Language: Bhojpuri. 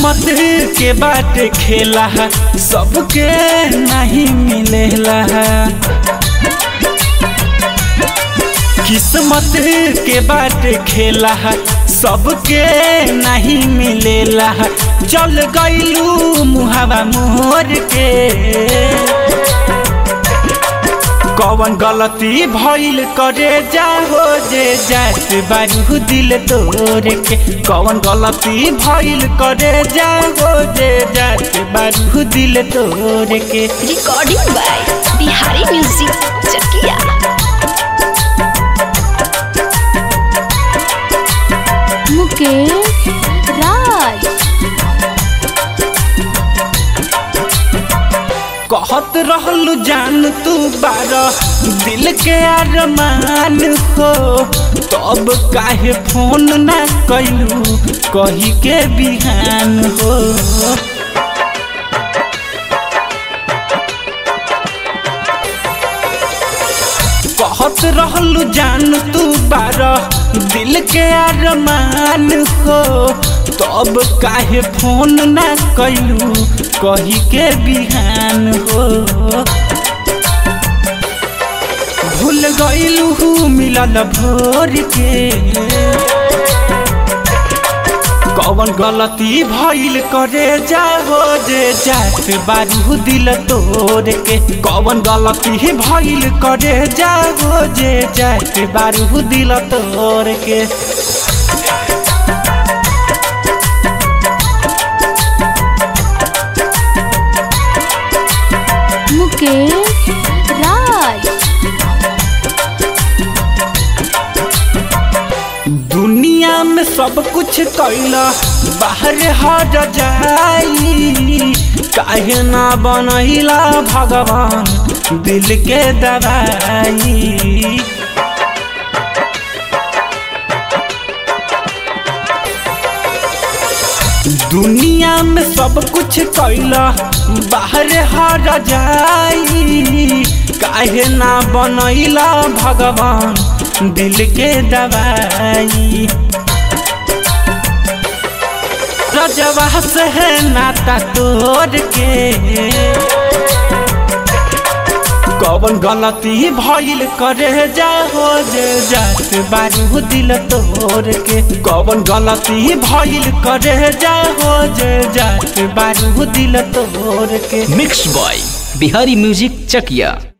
किस्मत के बाट खेला सबके नहीं मिलेला किस्मत के बाट खेला सबके नहीं मिलेला चल गईलू मुहावा मोर के कौन गलती भइल करे जा हो जे जात बारू दिल तोड़ के कौन गलती भइल करे जा हो जे जात बारू दिल तोड़ के recording by Bihari music Chakia Mukesh Raj कहत रहलू जान तू बारह दिल के अरमान हो तब काहे फोन ना कैलू कही के बिहान हो कहत रहलू जान तू बारह दिल के अरमान हो तब काहे फोन ना कैलू कही के बिहान हो भूल गईलू मिलल भोर के कौन गलती भइल करे जा हो जे जात बारू दिल तोड़ के कौन गलती भइल करे जा हो जे जात बारू दिल तोड़ के मुकेश राज दुनिया में सब कुछ कैला बाहर हट जाई काहे ना बनैला भगवान दिल के दवाई दुनिया में सब कुछ कैला बाहर हट जाई काहे ना बनैला भगवान दिल के दवाई रजवा से है नाता तोड़ के कौन गलती भइल करे जा हो जे जात बारू दिल तोड़ के कौन गलती भइल करे जा हो जे जात बारू दिल तोड़ के मिक्स बॉय बिहारी म्यूजिक चकिया